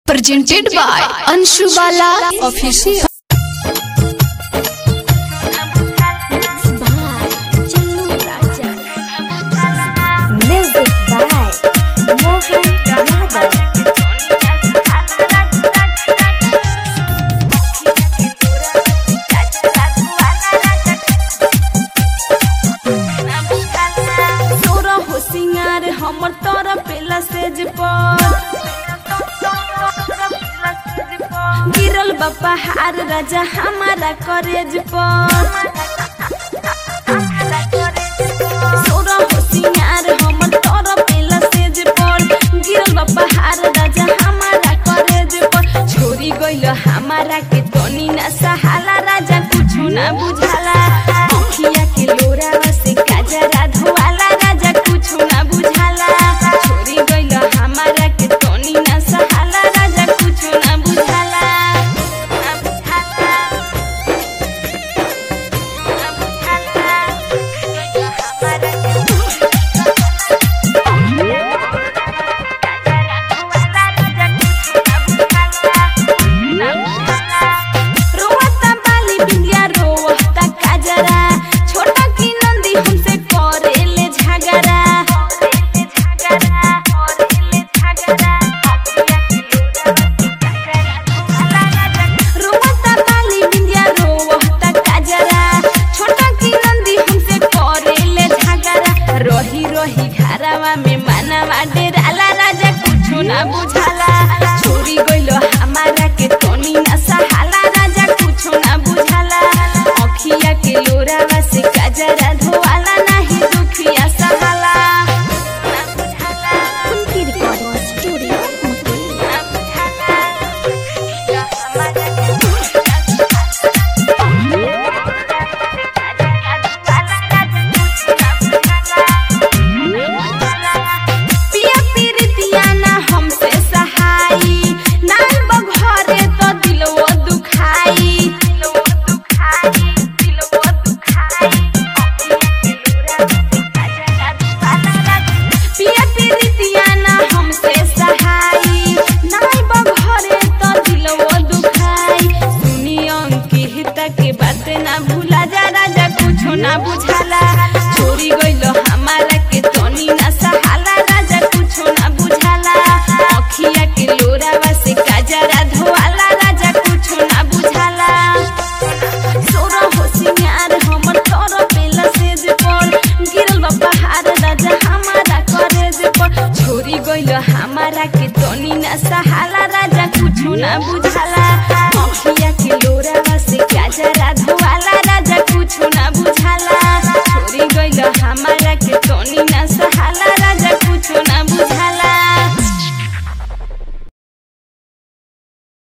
presented by Anshu Bala Official. Music by Mohan Yadav. तोरा होशियार हमर तोरा पेला सेज पर गिरल बापा हार राजा हमारा करेज पर तोरा होशियार हमर तोरा पेला सेज पर गिरल बापा हार राजा हमारा करेज पर छोरी गइल हमारा के तनी ना सहाला राजा कुछु ना बुझाला अखिया के लोरा से काजरा धोवाला राजा कुछु ना बुझाला छोरी गइल हमारा के तनी ना सहाला राजा कुछु ना बुझाला ना बुझाला ना बुझाला हमारा के रोवता बाली बिंदिया रोवता काजरा छोटा की नंदी हमसे करेले झगड़ा रोवता बाली बिंदिया रोवता काजरा छोटा की नंदी हमसे करेले झगड़ा रही रही घरवा में मानवा डेराला राजा कुछो ना बुझाला छोरी गइलो हमारा के तनी ना सहाला राजा कुछो ना बुझाला अखिया के लोरावा से काजरा धोवाला नाही दुखिया सहाला ना बुझाला उनकी रिकॉर्डिंग स्टूडियो मुंबई ना बुझाला या हमारा के पिया पीरितिया ना हमसे सहाई नाल बघरे तो दिलवो दुखाई दिलवो दुखाई दिलवो दुखाई पिया पीरितिया ना हमसे सहाई नाल बघरे तो दिलवो दुखाई सुनी अंकित के बात ना भूला जा राजा कुछो ना बुझाला छोरी गइलो हमारा के तनी ना सहाला राजा कुछो ना बुझाला अखिया के लोरावा से काजरा धोवाला राजा कुछो ना बुझाला सोरा होशियार हमर तोर पेला सेज पर गिरल बा पहाड़ राजा हमारा करेज पर छोरी गइल हमारा के तनी ना सहाला राजा कुछो ना बुझाला अखिया